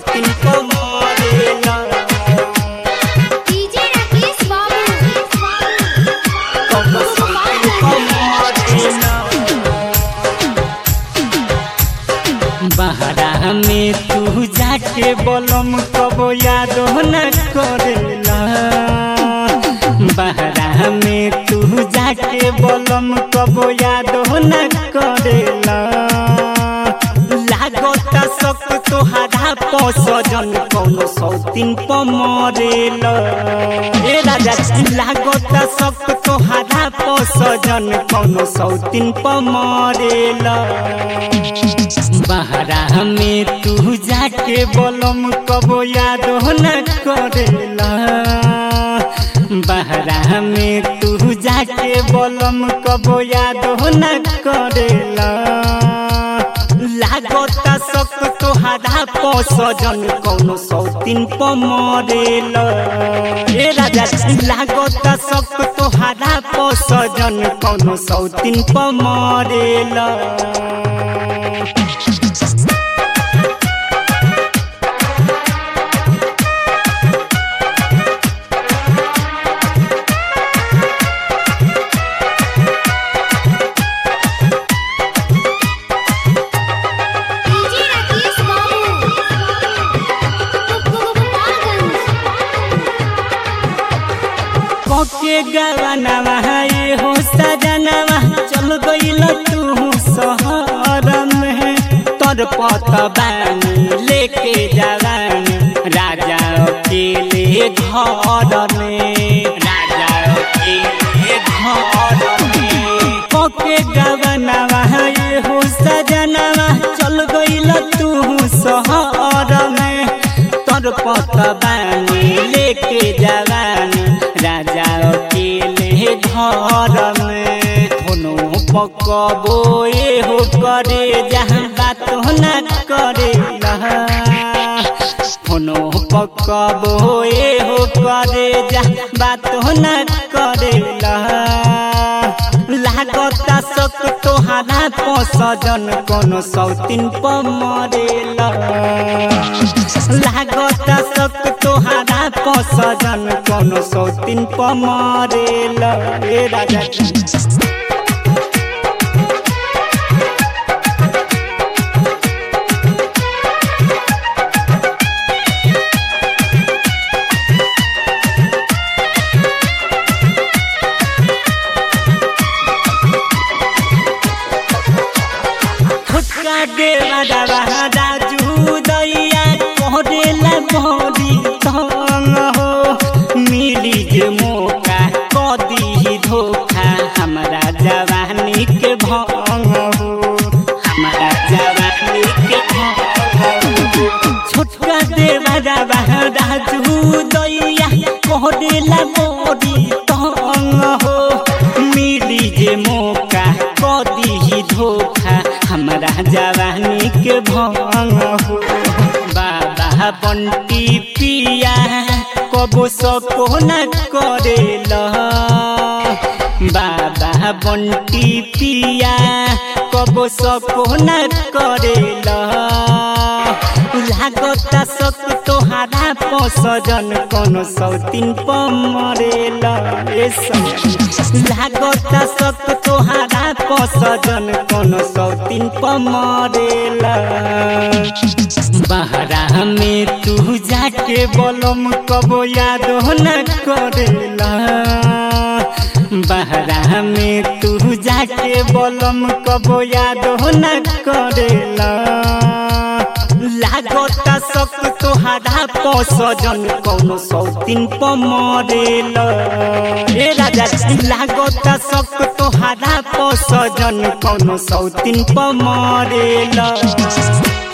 सौतीन पमरेला डीजे राकेश बाबू कौन सौतीन पमरेला बहरा में तू जाके बलम कबो याद न करेला बहरा में तू जाके बलम कबो याद न करेला लागत सक तोहारा पसजन कौनो सौतीन पमरेला ए राजा लागत सक तोहारा पसजन कौनो सौतीन पमरेला बहरा में तू जाके बलम कबो याद न करेला बहरा में तू जाके बलम कबो याद न करेला लागत सक तोहारा पसजन कौनो सौतीन पमरेला ए राजा लागत सक तोहारा पसजन कौनो सौतीन पमरेला डीजे राकेश बाबू कोके गवनवा ये हो सजनवा चल गइल तू शहर में तोर पत बानी लेके जवानी राजा अकेले घर में राजा अकेले घर में कोके गवनवा ये हो सजनवा चल गइल तू शहर में तोर पत बानी लेके जवानी राजा अकेले घर में धुनो पकबो ए हो करे जहाँ बात न करे धुनो पकबो ए हो करे जहाँ बात न करे लागत सक तोहारा पसजन कोनो सौतीन पमरेला लागत सक तोहारा पसजन कोनो सौतीन पमरेला ए राजा फुटका देवा दावा राजू दैया कोरेला मोरी तंग हो मिली जे मौका कदी धोखा हमरा जवानी के भंग हो हमरा जवानी के भंग हो छोटका देवा दावा राजू दैया कोरेला मोरी तंग हो मिली जे मौका कदी धोखा हमरा जवानी के भंग हो बाबा बंटी पिया कबो सको न करेला बाबा बंटी पिया कबो सको न करेला लागत सक तोहारा पसजन कोनो सौतीन पमरेला ए सजन लागत सक तोहारा पसजन कोनो सौतीन पमरेला बहरा में तू जाके बलम कबो याद न करेला बहरा में तू जाके बलम कबो याद न करेला लागत सक तोहारा पसजन कौनो सौतीन पमरेला ए राजा लागत सक तोहारा पसजन कौनो सौतीन पमरेला